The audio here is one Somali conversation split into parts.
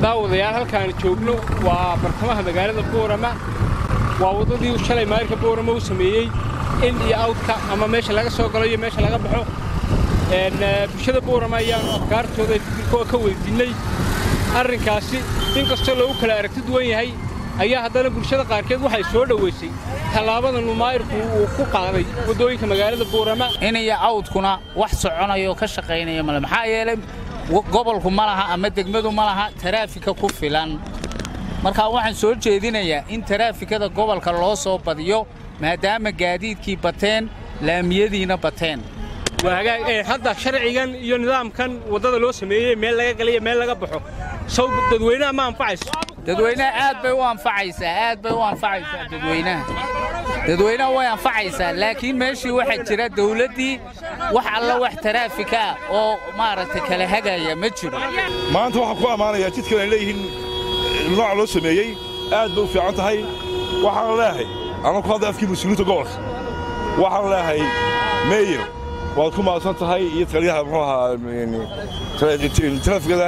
daawadayaal halkaan joogno waa bartamaha magaalada boorama waa waddadii shalay maayirka boorama uu sameeyey in iyo awdka ama meesha laga soo galo iyo meesha laga baxo bulshada boorama ayaannu afkaartooda fikirkooda ka weydiinnay arrinkaasi in kastoo lagu kala aragti duwan yahay ayaa haddana bulshada qaarkeed waxay soo dhowaysay tallaabadan uu maayirku uu ku qaaday waddooyinka magaalada boorama inaya awdkuna wax soconaya oo ka shaqaynaya male maxaa yeelay gobolku ma laha ama degmadu ma laha taraafika ku filan markaa waxaan soo jeedinayaa in taraafikada gobolka loo soo badiyo maadaama gaadiidkii bateen laamiyadiina bateen hadda sharcigan iyo nidaamkan waddada loo sameeyey meel laga galiyo meel laga baxo sow dadweynaha ma anfacayso dadweynaha aad bay u anfacaysaa aad bay u anfacaysaa dadweynaha dadweynaha way anfacaysaa laakiin meeshii waxaa jira dawladdii wax alla wax taraafika ah oo maaragtay kala hagaya ma jiro maanta waxaan ku ammaanayaa jidkan ay leeyihiin nooca loo sameeyey aad bay u fiican tahay waxaan leehay anaa ku hadlay afkii mas-uuliyiinta gobolka waxaan leehay meeyer waad ku mahadsan tahay iyo taliyaha muxuu ahaa taraafikada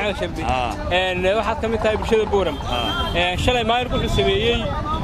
waxaad ka mid tahay bulshada booram shalay maayirku wuxuu sameeyey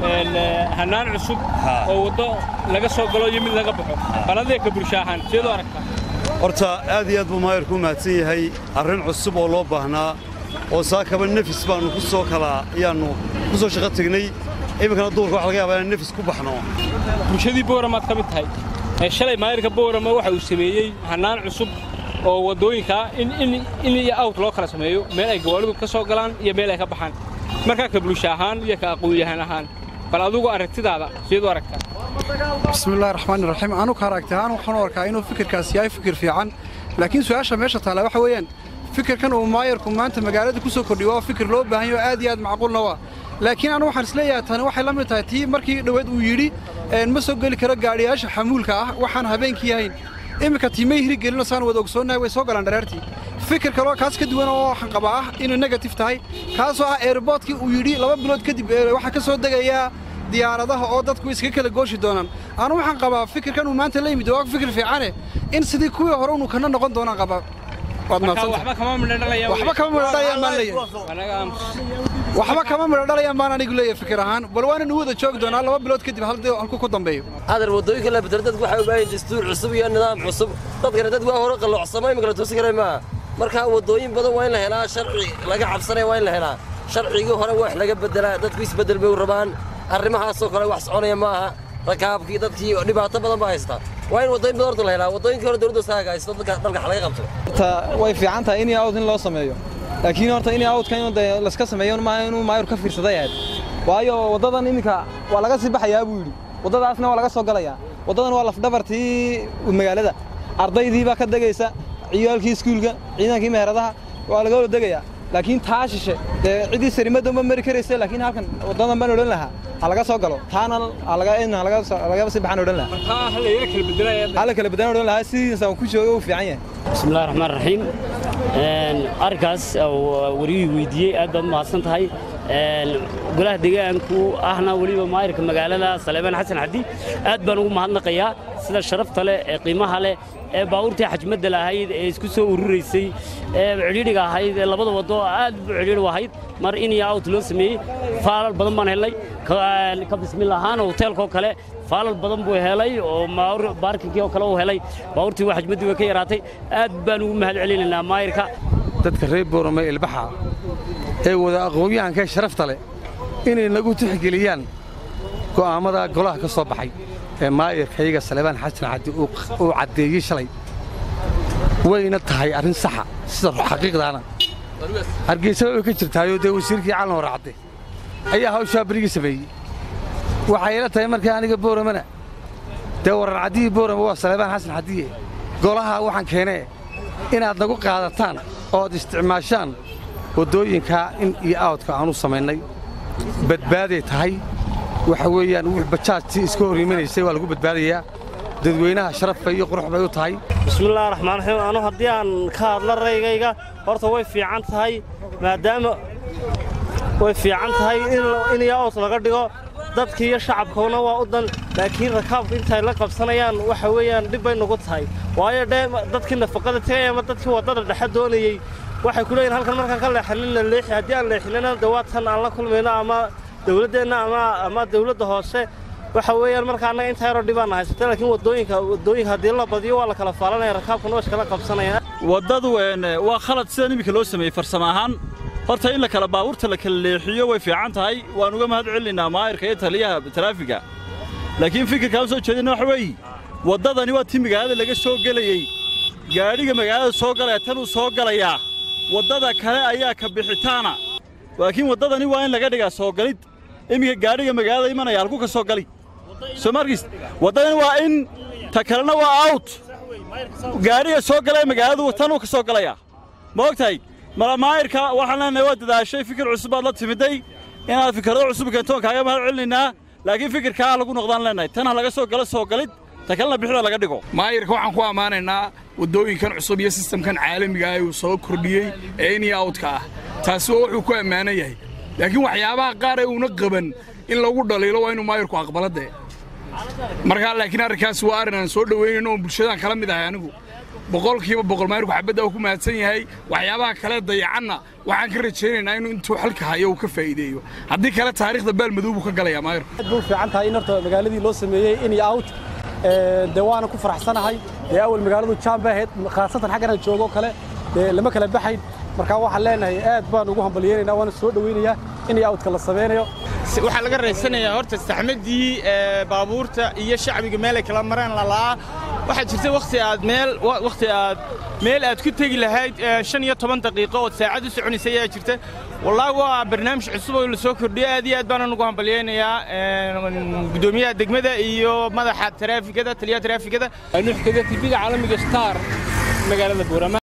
hannaan cusub oo waddo laga soo galo iyo mid laga baxo baladeeka bulsho ahaan sideedu aragtaa horta aad iyo aad buu maayirku u mahadsan yahay arrin cusub oo loo baahnaa oo saakaba nefis baannu ku soo kala ayaannu ku soo shaqo tegnay iminkana duurka waxa laga yaabaa inaan nefis ku baxno bulshadii booramaad ka mid tahay shalay maayirka boorama waxa uu sameeyey hannaan cusub oo waddooyinkaa in iyo awt loo kala sameeyo meel ay gawaalidu ka soo galaan iyo meel ay ka baxaan markaa ka bulsho ahaan iyo ka aqoon-yahan ahaan bal adugu aragtidaada sideedu aragtaa bismillahi raxmaani raxiim anugu aragti ahaan waxaan u arkaa inuu fikirkaas yahay fikir fiican laakiin su'aasha meesha taalla waxa weeyaan fikirkan uu maayarku maanta magaalada ku soo kordhiyo waa fikir loo baahan yaho aad iyo aad macquulna waa laakiin anu waxaan isleeyahay tani waxay la mid tahay tii markii dhoweed uu yidhi ma soo geli karo gaadhiyaasha xamuulka ah waxaan habeenkii ahayn iminka tiimay hirigelino saan wada ogsoonnahay way soo galaan dharaartii fikir kaloo kaas ka duwan oo waxaan qabaa ah inuu negatif tahay kaasoo ah eerboodkii uu yidhi laba bilood kadib waxaa ka soo degayaa diyaaradaha oo dadku iskaga kala gooshi doonaan anu waxaan qabaa fikirkan uu maanta la yimid waa fikir fiicane in sidii kuwii hore unu kana noqon doonaan qabaa waxba kama midho waxba kama midho dhalayaan baan leeyahay waxba kama midho dhalayaan baan anigu leeyahay fikir ahaan bal waana nu wada joogi doonaa laba bilood kadib halku ku dambeeyo adar waddooyinka la bedelo dadku waxay u baahan dastuur cusub iyo nidaam cusub dadkana dad waa hore qalloocsamay imika la toosi karay maaha marka waddooyin badan waa in la helaa sharci laga cabsanaya waa in la helaa sharcigii hore wax laga beddelaa dadku isbeddel bay u rabaan arrimahaasoo kale wax soconaya ma aha rakaabkii dadkii dhibaato badan baa haystaa waa in waddooyin badan horta la helaa waddooyinkii hore dowladda saaga haysto dadka dalka laga qabto way fiican tahay in awd in loo sameeyo laakiin horta in awdka in laska sameeyo maaha inuu maayur ka fiirsaday ahayd waayo waddadan iminka waa laga sii baxayaa buu yidhi waddadaasna waa laga soo galayaa waddadan waa lafdhabartii magaalada ardaydii baa ka degaysa ciyaalkii iskuulka ciidankii meheradaha waa laga wada degayaa laakiin taa shishe dee ciddii sarimadda ma mari karaysa laakiin halkan waddadan baan odhan lahaa ha laga soo galo taana lagaba sii baxaan odhan lahaa hala kala bedelaan odhan lahaa sidiisa ku jooga uu fiican yahay bismillahi raxmaan raxiim arrinkaas wariyuu weydiiyey aad baad u mahadsan tahay golaha deegaanku ahna weliba maayirka magaalada saleebaan xasan xaddi aad baan ugu mahadnaqayaa sida sharafta leh ee qiimaha leh ee baabuurtii xajmadda lahayd ee isku soo ururaysay ee cidhiidhiga ahayd ee labada waddo aad bu cidhiidh u ahayd mar in iyo awt loo sameeyey faalal badan baan helnay ka bismil ahaan hoteelkoo kale faalal badan buu helay oo baarkinkii oo kale uu helay baabuurtii waa xajmaddii way ka yaraatay aad baan ugu mahad celinaynaa maayirka dadka reer boorame ilbaxa ee wada aqoon-yahankae sharafta leh inay nagu tixgeliyaan go'aammada golaha ka soo baxay ee maayirkayaga salebaan xasan xaddi uu caddeeyey shalay wayna tahay arrin saxa sida xaqiiqdaana hargeysa way ka jirtaayoo dee wasiirkii calan hore cadde ayaa hawshaa berigii sameeyey waxayla tahay markaa aniga booramana dee warar caddihii boorama waa salebaan xasan xaddiye golaha waxaan keenee inaad nagu qaadataan ood isticmaashaan waddooyinkaa in iyo aawdka aanu samaynay badbaaday tahay waxa weeyaan wux bajaajtii iska hor imanaysay waa lagu badbaadayaa dadweynaha sharaf bay iyo qurux bay u tahay bismillaahi raxmaan raxiim anu haddii aan ka hadla raygayga horta way fiican tahay maadaama way fiican tahay in iyo aws laga dhigo dadkii iyo shacabkuna waa u dan laakiin rakaabku intay la qabsanayaan waxa weeyaan dhib bay nagu tahay waayo dhe dadkii nafaqada tegaya ama dadkii waddada dhexe doonayey waxay ku leeyihin halkan markaan ka leexanina leexi haddii aan leexinana de waa tan aan la kulmayno ama dawladdeenna ama ama dawladda hoose waxa weeyaan marka annaga intaa yaroo dhibaana haysata laakiin waddooyinka waddooyinka haddii la badiyo waa la kala faalanaya rakaabkuna waa iskala qabsanaya waddadu waa khalad sidan iminka loo sameeyey farsamo ahaan horta in la kala baabuurta la kala leexiyo way fiican tahay waan uga mahad celinaynaa maayirka iyo taliyaha taraafiga laakiin fikirkaan soo jeedina waxa weeye waddadani waa tii magaalada laga soo gelayey gaadhiga magaalada soo galaya tanuu soo galayaa waddada kale ayaa ka bixitaana laakiin waddadani waa in laga dhigaa soo galid iminka gaadhiga magaalada imanaya halku ka soo gali soo markiis waddadani waa in ta kalena waa awt gaadhiga soo galaya magaaladu tanuu ka soo galayaa ma og tahay malamaayirka waxaan leenahay waa dadaashay fikir cusub baad la timiday inaad fikrado cusub keentoon kaaga mahad celinaynaa laakiin fikirkaa lagu noqdaan leenahay tan ha laga soo galo soo galid ta kalena bixida laga dhigo maayirka waxaan ku ammaanaynaa waddooyinkan cusub iyo sistamkan caalamiga ah uu soo kordhiyey ee in iyo awdka ah taasi oo wuxuu ku ammaanan yahay laakiin waxyaabaha qaar ee uuna qaban in lagu dhaliilo waa inuu maayirku aqbaladee markaa laakiin arrinkaas waa arrin aan soo dhoweynayno oon bulshadaan kala mid ahay anigu boqolkiiba boqol maayirku xabadda uu ku mahadsan yahay waxyaabaha kale dayacanna waxaan ka rajaynaynaa inuu intuu xalka hayo uu ka faa'iideeyo haddii kale taariikhda baalmadow buu ka galayaa maayirku aad buu fiican tahay in horta magaaladii loo sameeyey in iyo out dee waana ku faraxsanahay dee awal magaaladu jaam bay ahayd khaasatan xaggan aan joogo kale dee lama kala baxayn markaa waxaan leenahay aad baan ugu hambalyeynaynaa waana soo dhoweynayaa in iyo outka la sameynayo waxaa laga raysanayaa horta saxmadii baabuurta iyo shacbiga meelay kala mareen lala'aa waxaa jirta wakhti aad meel wakhti aad meel aad ku tegi lahayd shan iyo toban daqiiqo ood saacad u soconaysa ayaa jirta wallaahi waa barnaamij cusub oo la soo kordhiyey aad iyo aad baanan ugu hambalyeynayaa guddoomiyaha degmada iyo madaxa taraafikada taliyaha taraafikada nuux kaga tibiga caalamiga star magaalada buurama